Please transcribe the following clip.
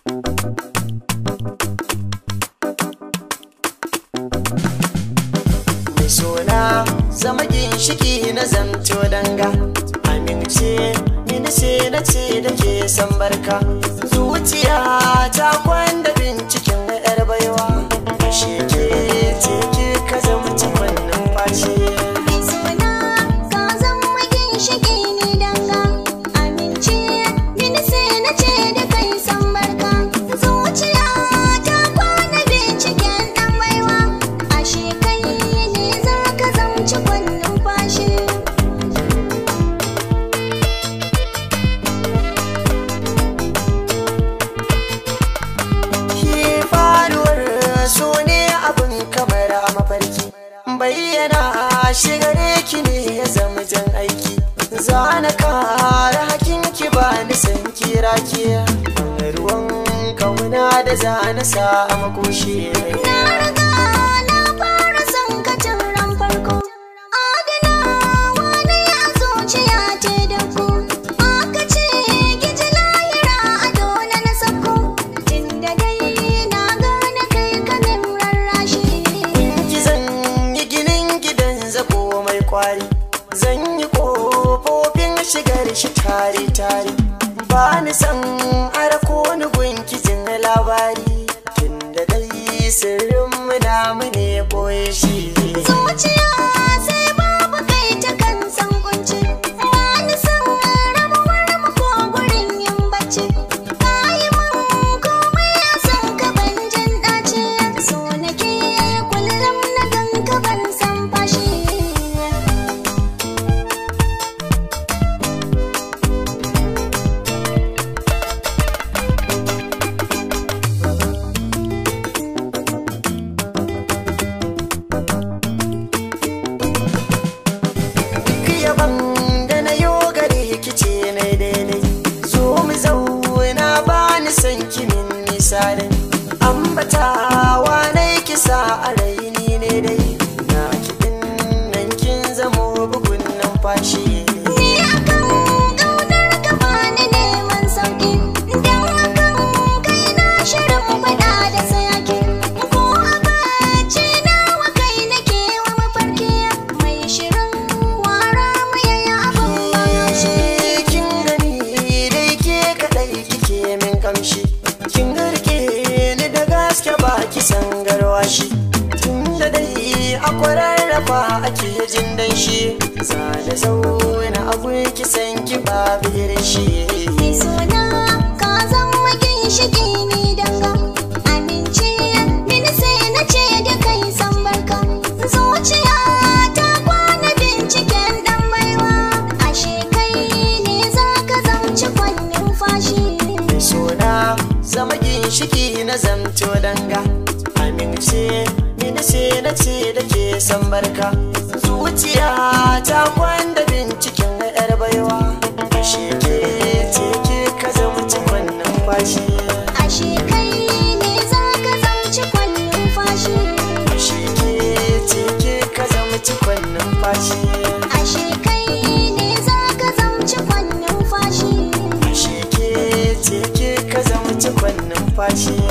mai sona zama ginshiki na zamto danga amince mini sai na ce da ke san barka zuciya ta kwanda binciken yar baiwa shi ke ce ke ka zama cikon numfashi Mai suna ka zama ginshiƙi ni danga Amince mini sai na ce da kai san barka Zuciya ta kwana binciken ɗan baiwa Ashe kai ne za ka zamci kwannin fashi Shi faruwar so ne abin kamar a mafarki bayyana shi gare ki ne ya zama jan aiki za na kara hakin ki ba ni san kira ki ruwan kauna da za na sa a makoshi Na riga na fara son ka tun ran farko Adanawa ne a zuciya ce da ku Aka ce giji lahira a dole na sako Tunda dai na gane kai kamin rarrashi ki zan yi ginin gidan zako mai kwari zan yi kofofin shigar shi tare tare ba ni san arako ni gunki jin labari tunda dai sirrin mu namu ne boye shi Zuciya sai babu kai ta kan san kunci Wani san rabuwar mu ko gurin yin bacci Kayi mun komai a san ka ban jin ɗaci So nake kullum na gan ka ban san fashi duk yaban da na yo gare ki ce na daidai zo mu zauna ba ni san kimin misalin ambatawa na kisa a raini ne dai na kiɗin nan kin zamo bugun numfashi Ni akan ƙaunar ka bani neman sauƙi Dan akan kai na shirin faɗa da sayaki Ko a bacci nawa kai nake wa mafarki Mai shirin wara mu yayi abin magashi kin gani dai ke kadai kike min kamshi kin garke ni da gaske ba ki san garwashi tunda dai akwai rarrafa ake jin dan shi za da zauna abu ki san ki ba birin shi Mai suna ka zama ginshiƙi ni danga Amince mini sai na ce da kai san barka Zuciya ta kwana binciken ɗan baiwa Ashe kai ne za ka zamci kwannin fashi suna zama ginshiki na zamto danga amince mini sai na ce da ke san barka zuciya ta kwanda binciken yar baiwa ashe ke ce ke ka zama cikon numfashi Ashe kai ne za ka zamci kwannin fashi ashe ke ce ke ka zama cikon numfashi Ashe kai ne za ka zamci kwannin fashi ashe ke ce ke ka zama cikon numfashi